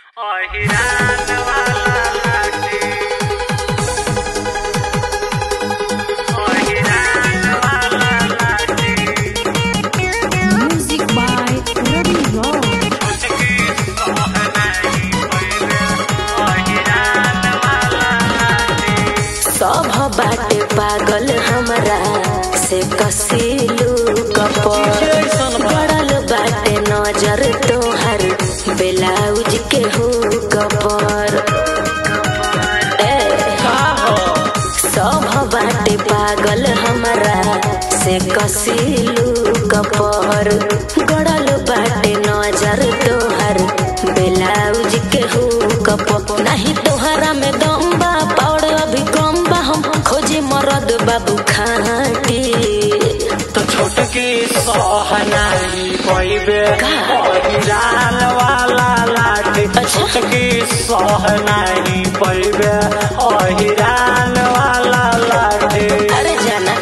अहिरान वाला लाठी अहिरान वाला लाठी Music by Ravi Rock. उसकी सोहनाई पहिले अहिरान वाला लाठी सब बाटे पागल हमरा से कसीलू कपर गड़ल बाटे नजर तोहर ब्लाउज के हो कपर ए, सब बाटे पागल हमरा से कसीलू कपर गड़ल बाटे नजर तोहर ब्लाउज के हो कपर नहीं तोहरा में दम बा पौड़ अभी कम बा हम खोजे मरद बाबू खाटी तो छोटकी सोहनाई पहिले का? अहिरान वाला लाठी अच्छा। छोटकी सोहनाई पहिले अहिरान वाला लाठी अरे जाना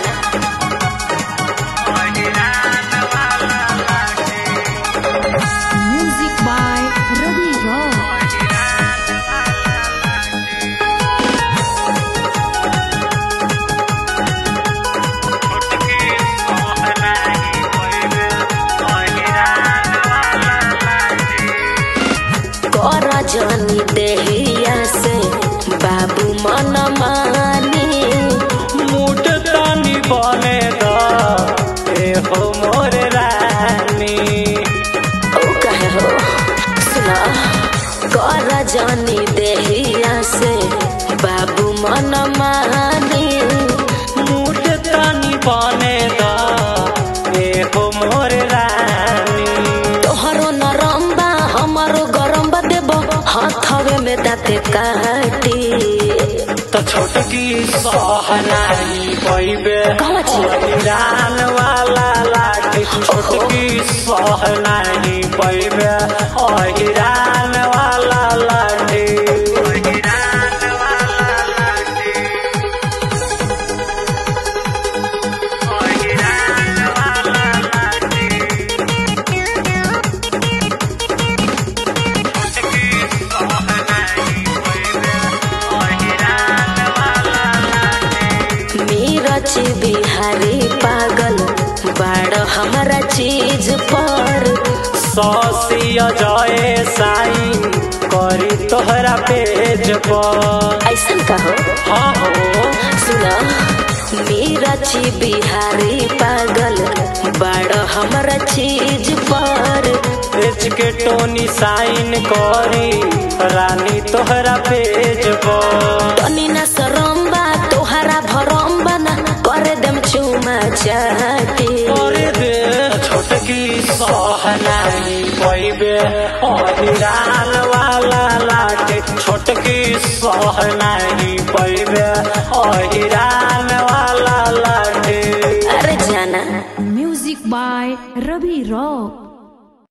अहिरान वाला लाठी Music by Ravi Rock. छोटकी सोहनाई पहिले अहिरान वाला लाठी कर जानी देहिया से बाबू मन मानी मुठ तानी बने द ए हो मोर रानी ओ कहे हो सुना कर जानी देहिया से बाबू मन मानी मुठ तानी बने द ए हो मोर रानी तोहरो नरम बा हमारो गरम बा देबो हाथवे में दाते काटी तो छोटकी सोहनाई पैबे कहवा छी? रान वाला लाठी छोटकी सोहनाई पैबे अहिरान वाला लाठी अहिरान वाला लाठी अहिरान वाला लाठी छोटकी सोहनाई पैबे अहिरान वाला लाठी मीरच बिहारी पागल बाड़ हमारा चीज पर सौसिया जाए साइन करी तोहरा पेज पर ऐसन कहो हाँ हो सुना मीरच बिहारी पागल बाड़ हमारा चीज पर पेज के टोनी साइन करी रानी तोहरा पेज पर तनी ना सरम्बा तोहरा भरम्बा ना करे दम चुमा चाटी करे दे छोटकी सोहनाई पैबे अहिरान वाला लाटे छोटकी सोहनाई पैबे अहिरान वाला लाटे अरे जाना Music by Ravi Rock.